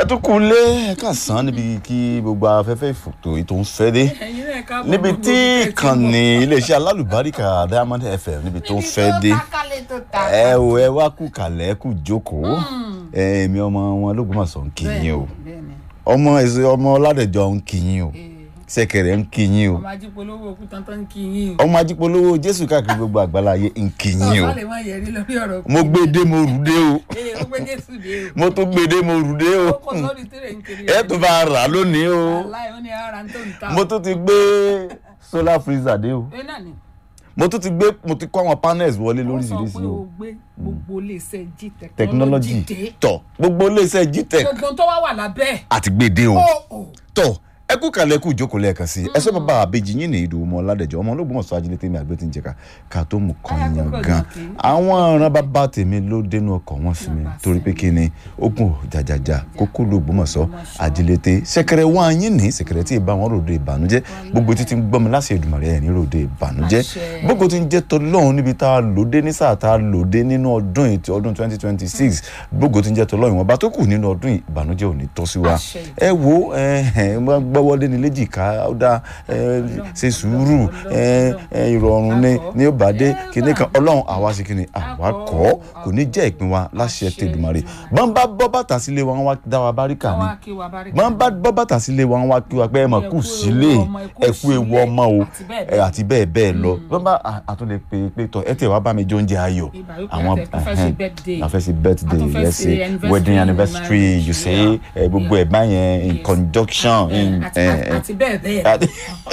ẹ tún kú lé ẹ kà sán níbi kí gbogbo afẹ́fẹ́ ìfòtò ètò ń fẹ́ dé ẹ̀yin náà ká bọ̀ níbi gbogbo tí ibi tẹ́ ti ìkànnì bọ̀. iléeṣẹ́ alálùbáríkà diamond fm níbi tó ń fẹ́ dé níbi tó takalẹ̀ tó ta. ẹ o ẹ wá kú kàlẹ́ ẹ kú jókòó ẹ èmi ọmọ wọn lÓgbómọ̀ṣọ́ ń kí yín o bẹ́ẹ̀ni ọmọ ẹsẹ ọmọ Ọládẹ̀jọ ń kí yín o ee Ṣẹ̀kẹ̀rẹ̀ ń kí yín o ọmọ ajípolówó òkú tán ń kí yín o. ọmọ ajípolówó Jésù káàkiri gbogbo àgbáláyé ń kí yín o ọ̀sán lè má yẹrí lórí ọ̀rọ̀ mo gbé dé mo rù dé o ee ó gbé jésù dé o. mo tún gbé dé mo rù dé o ó kó sórí tèrè ń kiri. ẹ tún bá rà lónìí o aláì ó ní ara tó ń ta. mo tún ti gbé solar freezer dé o ẹ náà ni. mo tún ti gbé mo ti kó àwọn panels wọlé ó sọ lóríṣiríṣi pé o o gbé gbogbo iléeṣẹ́ g technology technology dé. tọ gbogbo iléeṣẹ́ gtech gbogbo tó wá wà lábẹ́ ẹ̀. àti gbèdé o ó ò tọ ẹ kú kalẹ̀ kú ìjókòó lẹ́ẹ̀kan sí ẹ sọ bàbá àbejì yín ní ìdòwò ọmọ Ọládẹ̀jọ ọmọ Ológbòmọ̀ṣọ́ ajílẹ̀ tèmi àgbẹ̀ tí ń jẹ̀ka ká tó mú kan Ayé yan àkókò gan ìdọ̀tí. àwọn ọ̀ràn bàbá tèmi ló dénú ọkọ̀ wọn sí mi Bàbá torí pé kí ni ogun jàjàjà kókó l'Ógbómọ̀ṣọ́ ajílẹ̀ tè ṣẹ̀kẹ̀rẹ̀ wá yín ní ṣẹ̀kẹ̀rẹ̀ tí ì bá wọn ròde ìbànújẹ́ gbogbo títí ń gbọ́mi láṣẹ Èdùmàrè ẹ̀ ní ròde ìbànújẹ́ Àṣẹ. gbogbo tí ń jẹ́ tọlọ́run níbi tá a lòdé ní sáà tá a lòdé nínú ọdún ètò ọdún twenty twenty six gbogbo tí ń jẹ́ tọlọ́run ìwọ̀nba tó kù nínú ọdún yìí ìbànújẹ́ ò ní tọ́ sí wa Àṣẹ. ẹ wo ẹ ẹ máa gbọ́wọ́lé ní léjìká ó dá ẹ ṣe sùúrù ẹ ẹ ìrọ̀rùn ní ní ó bá dé kíní kan ọlọ́run àwa ṣe kíni àwa kọ́ kò ní jẹ́ ìpín wa láṣẹ Àṣẹ tẹ̀dùmarè Èdùmàrè. bọ́n bá bọ́ bàtà sílé wa wọ́n wá dá wa báríkà ni wá kí wa bá rí bọ́n bá bọ́ bàtà sílé wa wọ́n wá kí wa pé ẹ mọ̀ kù sílé ẹ kú ewu ọmọ o ẹ àti bẹ́ẹ̀ bẹ́ẹ̀ lọ bọ́n bá à- àtúndẹ̀ pé pé tọ ẹ tẹ̀ wá bá mi jẹ oúnjẹ ayọ̀ Ìbá yóò pé àtẹ̀ tó fẹ́ ṣe birthday. a fẹ́ ṣe birthday A tún fẹ́ let's ṣe say anniversary, wedding anniversary marriage, you say yeah. ẹ, gbogbo ẹ̀ báyẹn in Yes. conjunction in àti ẹ, ẹ, àti bẹ́ẹ̀ bẹ́ẹ̀ àti-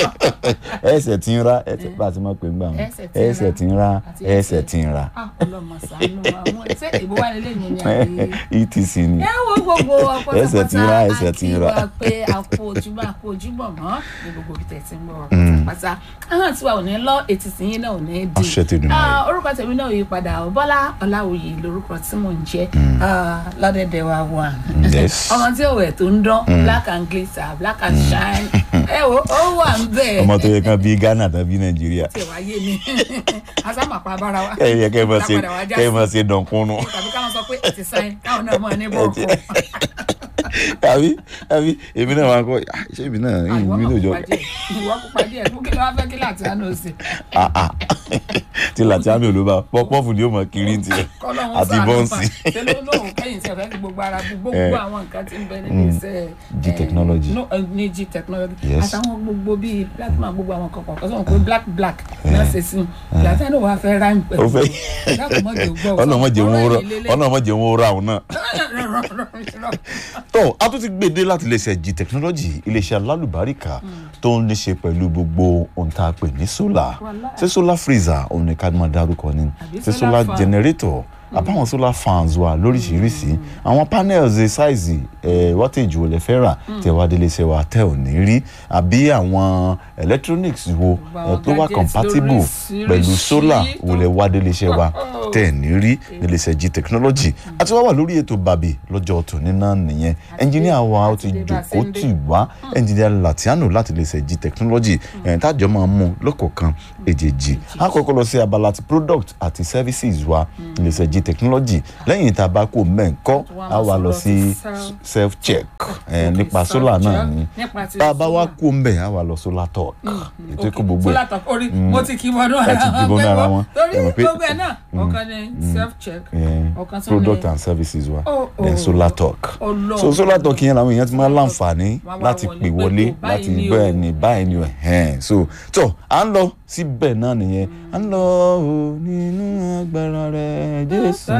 ẹsẹ̀ tí ń ra ẹsẹ̀ bá a ti máa pè ń gbà wọn Ẹsẹ̀ tí ń ra. ẹsẹ̀ tí ń ra Àti ẹsẹ̀ tí ń ra ah ọlọmọ sànú àwọn ṣé ìbò wà nílé yẹn ni àbí. etc ni ẹ wo gbogbo ọpọ Ẹsẹ̀ tí ń ra, ẹsẹ̀ tí ń ra. àti wa pé àpò ojúmọ́ àpò ojúmọ́ mọ́ ní gbogbo ibi tẹ̀ tí ń bọ̀ pátá àwọn tiwa ò ní lọ etí tí yín náà ò ní di. Àṣẹ Tèdùmàrè. Ah, orúkọ tèmi náà yí padà ò Bọ́lá Ọláwuyì lórúkọ tí mò ń jẹ́ Ah, lọ́dẹ̀dẹ̀ wa wà. Yes. ọmọ tí òwe tó ń dán black and glitter black and shine ẹ wo ó wà ń bẹ̀. ọmọ tó yẹ kán bí Ghana tàbí Nàìjíríà tí ẹ wá yé mi asámàpá bára wa. ẹ yẹ kẹ́ ẹ máa ṣe Lápadà wá já kẹ́ ẹ sí máa ṣe dọ̀nkúnnú tàbí káwọn sọ pé ẹ ti sáyìn káwọn náà mọ ní bọ́ọ̀kù. àbí àbí èmi náà máa kọ́ ah, ṣé èmi náà ìwọ èmi máa náà jọ kópa díẹ̀ ìwọ kópa díẹ̀ fún kí ló wá fẹ́ kí láti àná òsè. ah ah tí Làtíánù olóba pọ́pọ́fù ni ó mọ kiri ń tiẹ̀ kọ́lọ́hún àti ṣàánú bọ́ǹsì fa. ṣé ló lóun kẹ́yìn tí ẹ fẹ́ fi gbogbo ara bu gbogbo Eh. àwọn nǹkan tí ń bẹ nínú iṣẹ́ G eh, technology. no, eh, ní G technology Yes. àtàwọn gbogbo bíi plasma gbogbo àwọn kọ̀ọ̀kan kọ́ sọ̀rọ̀ pé black black náà ṣe sí un Làtíánù wàá fẹ́ ráìm pẹ̀lú ó fẹ́ dákun mọ́ jẹ́ gbọ́ ọlọ́mọdé wọn rà ọlọ́mọdé wọn rà òun náà náà. tó a tún ti gbèdé láti iléeṣẹ́ G technology iléeṣẹ́ alálùbáríkà tó ń ní ṣe pẹ̀lú gbogbo ohun tá a pè ní solar Wàláì. ṣé solar freezer òun ni ká máa dárúkọ ni Àbí ṣé solar solar fan. generator àbáwọn solar fans wà lóríṣiríṣi àwọn panels size ẹ̀ wattage wo lè fẹ́ rà tẹ̀ wá délé iṣẹ́ wa tẹ̀ ò ní rí àbí àwọn electronics wo Gbogbo ẹ̀ àwọn tó wà gadgets compatible lóríṣiríṣi pẹ̀lú solar wo lè wá délé iṣẹ́ wa Oh. tẹ̀ ní rí nílé iṣẹ́ G technology àti wá wà lórí ètò bàbí lọ́jọ́ tòní náà nìyẹn ẹnjìníà wa ó ti àti dé bá a ṣe jòkó ń dé. tì wá ẹnjìníà Latiano láti lè ṣe G technology ẹ̀yìn tájọ́ máa mú lọ́kọ̀ọ̀kan èjèèjì a kọ́kọ́ lọ sí abala ti product àti services wa lè ṣe G technology lẹ́yìn tá a bá kó mẹ́ǹkọ́ a wà lọ sí self check nípa solar náà ni nípa ti tá a bá wá solar. kó mbẹ̀ a wà lọ solar talk ètò ìkó gbogbo ẹ̀ solar talk orí mo ti kí wọnú Ẹ ti kí wọnú ara wọn. torí Ẹ mọ̀ pé- gbogbo ẹ náà ọ̀kan ni self check eh, ọ̀kan tún product ni and services wa Oh, then oh. solar talk Ọlọ́run. so solar talk yẹn làwọn èèyàn ti máa láǹfààní Wọ́n wá láti wọlé pè pé wọlé kò báyìí láti ni bẹ́ẹ̀ o. ni báyìí ni o ẹ̀hẹ́n so tó à ń lọ síbẹ̀ náà nìyẹn à ń lọ o nínú agbára rẹ Jésù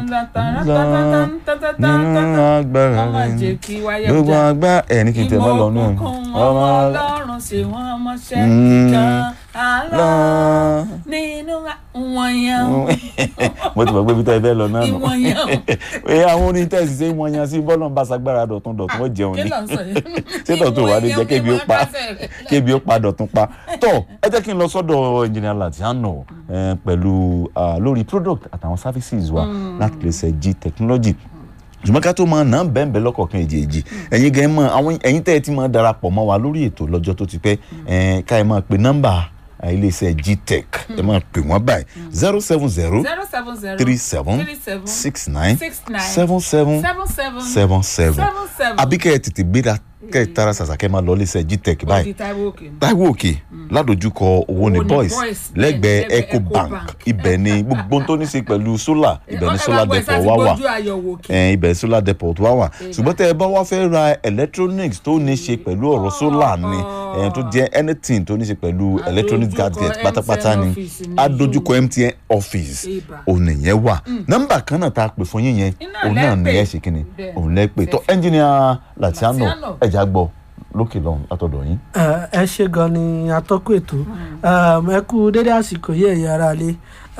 lọ nínú agbára Ọmọ rẹ jẹ́ kí wáyé gbogbo ọjà. agbá ẹ̀ ní kí n tẹ̀ bá lọ nù ìmọ̀ ọmọ ọlọ́run ṣe wọ́n mọ́ṣẹ́ Mm. kan àlọ́ lọ. nínú wọn yẹn mo ti mọ̀ pé ibi tẹ́ ẹ fẹ́ lọ náà nù ìwọ̀n yẹn ẹ àwọn orin tẹ́sí ṣe wọ́n yan sí bọ́ọ̀lù ń bá sagbára dọ̀tún dọ̀tún ó jẹun kí ni ló ń sọ yìí ṣé dọ̀tún wà ní jẹ́ kébi ó pa kébi ó pa dọ̀tún pa tó ẹ jẹ́ kí n lọ sọ́dọ̀ engineer Latiano eh, pẹ̀lú ah, lórí product àtàwọn services wa láti lè ṣe G technology ṣùgbọ́n ká tó máa nà ń bẹ́ẹ̀ bẹ́ẹ̀ lọ́kọ̀ọ̀kan èjèèjì ẹ̀yin gan ẹ̀ mọ̀ àwọn ẹ̀yin tẹ́ ẹ ti máa darapọ̀ mọ́ wa lórí ètò lọ́jọ́ tó ti pẹ́ ẹ̀ ká ẹ máa pe nọ́mbà eh, iléeṣẹ́ gtech ẹ máa pè wọ́n báyìí zero seven zero zero seven zero three seven three seven six nine six nine seven seven seven seven seven seven seven seven. àbí kẹ́ ẹ tètè gbéra kẹ́ ẹ tara ṣàṣà kẹ́ ẹ máa lọ iléeṣẹ́ gtech báyìí Odi Taiwo Òkè ni. Táíwò Òkè ládojúkọ owó ní Owó ní boys Boys, lẹ́gbẹ̀ẹ́ lẹ́gbẹ̀ẹ́ ecobank Ecobank. ibẹ̀ ni gbogbo ohun tó ní ṣe pẹ̀lú solar ibẹ̀ ni Ẹ solar máa gbọ́ ẹ depot sáà ti wá wà gbójú àyẹ̀wò òkè. ẹ̀ẹ́n ibẹ̀ solar depot wá wà ṣùgbọ́n tẹ́ ẹ bá wá fẹ́ ra electronics tó ní ṣe pẹ̀lú ọ̀rọ̀ solar ni ẹ̀ẹ́n tó jẹ́ anything tó ní ṣe pẹ̀lú electronic Adójúkọ gadget pátápátá MTN ni office ni adójúkọ MTN office Ibà. òun nìyẹn wà nọ́mbà kan náà tá a pè fún yín yẹn Iná òun náà lẹ́ ní pè. ẹ ṣe kí ni Bẹ́ẹ̀. òun lẹ́ pè tó ẹnjìnìà Latiano Latiano. ẹ̀já gbọ́ lókè lọ́hùn látọ̀dọ̀ yín. ẹ ẹ ṣe gan ni atọ́kùn ètò Um, ẹ kú dédé àsìkò yìí ẹ̀yin ará lé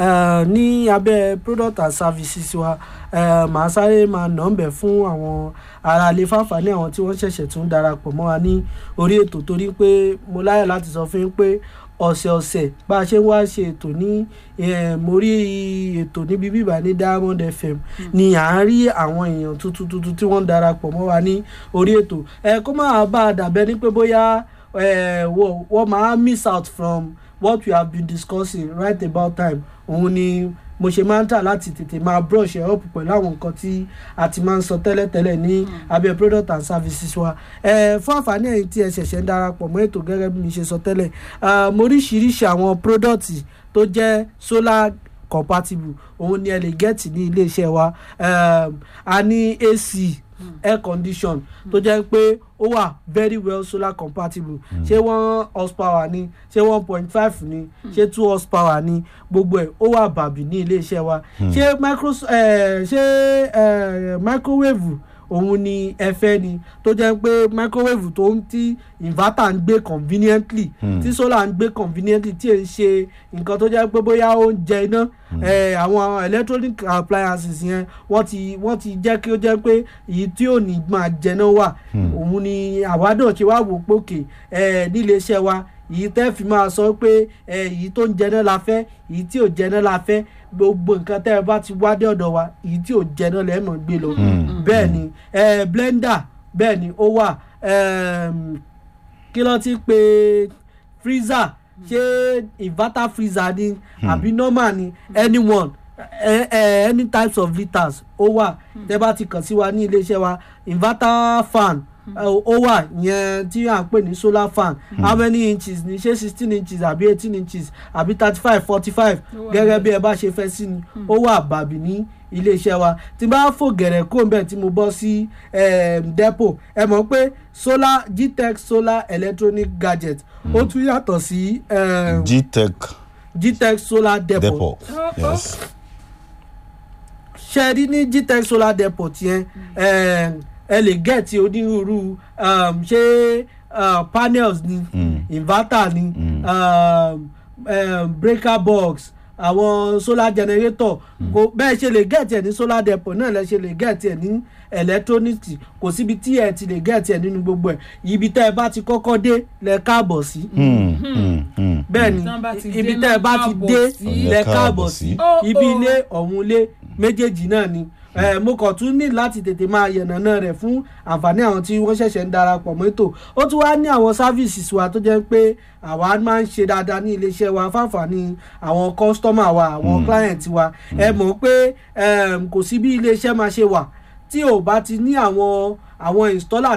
ní abẹ́ product and services wa eh, màá sáré máa nà ń bẹ̀ fún àwọn ará lé fáfàní àwọn tí wọ́n ṣẹ̀ṣẹ̀ tún darapọ̀ mọ́ wa ní orí ètò torí pé mo láyọ̀ láti sọ fún yín pé ọ̀sẹ̀ọ̀sẹ̀ bá a ṣe ń wá ṣe ètò ní eh, mo rí ètò níbi bíbá ní Diamond FM ni à ń rí àwọn èèyàn tuntun tuntun tí wọ́n ń darapọ̀ mọ́ wa ní orí ètò ẹ kó máa bá a dàbẹ́ ní pé bóyá eh, wọ́n wọ́n máa miss out from what we have been discussing right about time òun ni mo ṣe máa ń tà láti tètè máa brush ẹ̀ up pẹ̀lú àwọn nǹkan tí a ti máa ń sọ tẹ́lẹ̀tẹ́lẹ̀ ní abẹ́ product and services wa ẹ fún àǹfààní ẹ̀yin tí ẹ ṣẹ̀ṣẹ̀ ń darapọ̀ mọ́ ètò gẹ́gẹ́ bí mi ṣe sọ tẹ́lẹ̀ ah, mo oríṣiríṣi àwọn product tó jẹ́ solar compatible òun ni ẹ lè get ní iléeṣẹ́ wa um, a ní AC air condition tó jẹ́ pé ó wà very well solar compatible ṣé one horsepower ni ṣé one point five ni ṣé two horsepower ni gbogbo ẹ̀ ó wà bàbí ní iléeṣẹ́ wa ṣé micro eh, ṣé eh, microwave òun ni ẹ fẹ́ ni tó jẹ́ pé microwave tó ń tí inverter ń gbé conveniently tí solar ń gbé conveniently tí èyí ṣe nǹkan tó jẹ́ pé bóyá ó ń jẹ iná eh, àwọn electronic appliances yẹn wọ́n ti wọ́n ti jẹ́ kí ó jẹ́ pé èyí tí ò ní máa jẹná wà òun ni àwa náà ṣe wá wò pé òkè eh, nílé iṣẹ́ wa èyí tẹ́ fi máa sọ pé eh, èyí tó ń jẹná la fẹ́ èyí tí ò jẹná la fẹ́ gbogbo nǹkan tẹ́ ẹ bá ti wá dé ọ̀dọ̀ wa èyí tí ò jẹná lẹ́ẹ̀mọ̀ gbé lọ bẹ́ẹ̀ ni eh, blender bẹ́ẹ̀ ni ó wà ehm, kí ló ti pè freezer ṣé inverter freezer ni àbí normal ni anyone eh, eh, any types of litres ó wà tẹ́ bá ti kàn sí wa ní iléeṣẹ́ wa inverter fan eh, ó wà yẹn tí à ń pè ní solar fan how many inches ni ṣé sixteen inches àbí eighteen inches àbí thirty five forty five Ó wà gẹ́gẹ́ bí ẹ bá ṣe fẹ́ sí ni ó wà bàbí ní iléeṣẹ́ wa tí n bá fò gẹ̀rẹ̀ kó bẹ́ẹ̀ tí mo bọ́ sí em, depo ẹ mọ̀ pé solar gtech solar electronic gadget ó tún yàtọ̀ sí em, gtech gtech solar depot depot yes ṣe rí ní gtech solar depot yẹn em, ẹ lè gẹ̀ẹ́tì onírúurú um, ṣé uh, panels ni Mm. inverter ni um, um, breaker box àwọn solar generator kò bẹ́ẹ̀ ṣe lè gẹ̀ẹ́tì ẹ̀ ní solar depot náà lẹ́ ṣe lè gẹ̀ẹ́tì ẹ̀ ní electronics kò síbi tí ẹ ti lè gẹ̀ẹ́tì ẹ̀ nínú gbogbo ẹ̀ ibi tẹ́ ẹ bá ti kọ́kọ́ dé lẹ káàbọ̀ sí Hmm, hmm, hmm. bẹ́ẹ̀ ni Tán bá ti ibi dé tẹ́ ẹ bá ti káàbọ̀ dé sí. lẹ káàbọ̀ sí Ó, ibi ó. ilé ọ̀hún ilé méjèèjì náà ni Eh, mo kàn tún ní láti tètè máa yànnàná rẹ̀ fún àǹfààní àwọn tí wọ́n ṣẹ̀ṣẹ̀ ń darapọ̀ mọ́tò ó tún wá ní àwọn services wa tó jẹ́ pé àwa máa ń ṣe dáadáa ní iléeṣẹ́ wa fáǹfààní àwọn customer wa àwọn client wa ẹ mọ̀ pé em, kò sí bí iléeṣẹ́ máa ṣe wà tí ò bá ti ní àwọn àwọn installer